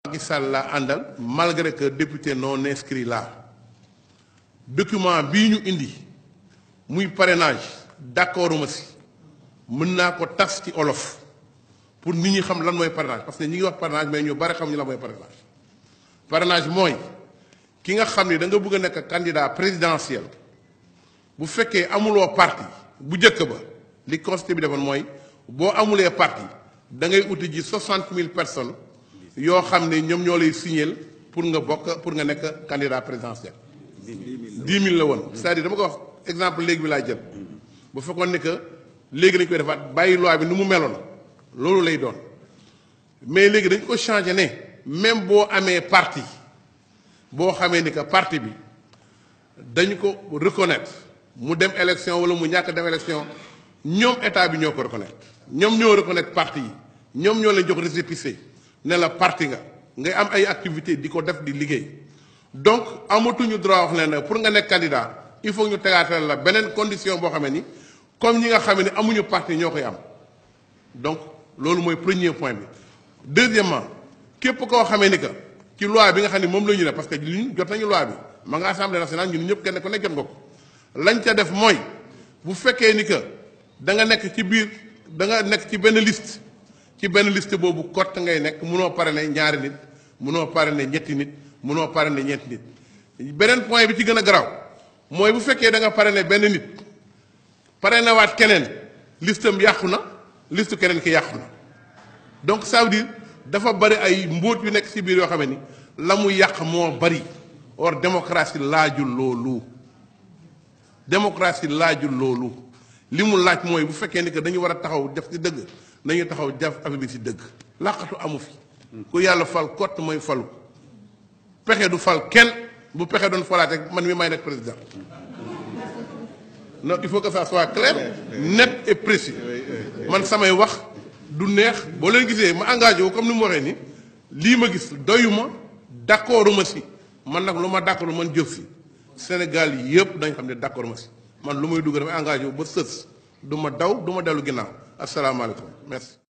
Macky Sall laa àndal malgré que député non inscrit là document bii ñu indi muy parrainage d'accord ma si mën naa ko tas ci olof pour nit ñi xam lan mooy parrainage parce que ñi ngi wax parrainage mais ñu bari xam ñu lan mooy parrainage parrainage mooy ki nga xam ni da nga bëgg a nekk candidat présidentiel bu fekkee amuloo parti bu njëkk ba li constitution bi defoon mooy boo amulee parti da ngay uti ji soixante mille personnes yoo xam ne ñoom ñoo lay signéel pour nga bokk pour nga nekk candidat présidentiel. dix mille la woon c'est-à-dire dama ko wax exemple léegi bi laa jël bu fekkoon ne que léegi dañ koy defaat bàyyi loi bi ni mu meloon loolu lay doon mais léegi dañ ko changé ne même boo amee parti boo xamee ni que parti bi dañu ko reconnaître mu dem élection wala mu ñàkk dem élection ñoom état bi ñoo ko reconnaître ñoom ñoo reconnaître parti yi ñoom ñoo leen jox récépissé ne la parti nga ngay am ay activité di ko def di liggéey donc amatuñu droit wax leen ne pour nga nekk candidat il faut ñu tegaatal la beneen condition boo xamee ni comme ñi nga xamee ni amuñu parti ñoo koy am donc loolu mooy premier point bi deuxièmement képp koo xamee ni que ci loi bi nga xam ne moom la ñu ne parce que ñun jot nañu loi bi ma nga assemblée nationale ñun ñëpp kenn ku nekk jot nga ko lañ ca def mooy bu fekkee ni que da nga nekk ci biir da nga nekk ci benn liste ci benn liste boobu cote ngay nekk munoo parrainer ñaari nit munoo parrainer ñetti nit munoo parrainer ñeenti nit beneen point bi ci gën a garaaw mooy bu fekkee da nga parrainer benn nit parrainer waat keneen listam yàqu na liste keneen ki yàqu na donc ça veut dire dafa bari ay mbóot yu nekk ci biir yoo xam ni la mu yàq moo bari or démocratie laajul loolu démocratie laajul loolu li mu laaj mooy bu fekkee ni que dañu war a taxaw def ci dëgg nañu taxaw def affaire bi ci dëgg làqatu amu fi ku yàlla fal kott mooy falu pexe du fal kenn bu pexe doon falaate man mi may nekk président non il faut que ça soit clair net et précis man samay wax du neex boo leen gisee ma engagé wu comme ni mu waxee ni lii ma gis doyuma d'accord ma si man nag lu ma d'accord man jëf si Sénégal yëpp dañ xam ne d'accord ma si man lu may dugg dafa engagé wu ba sës du ma daw du ma dellu ginnaaw asalaamaaleykum merci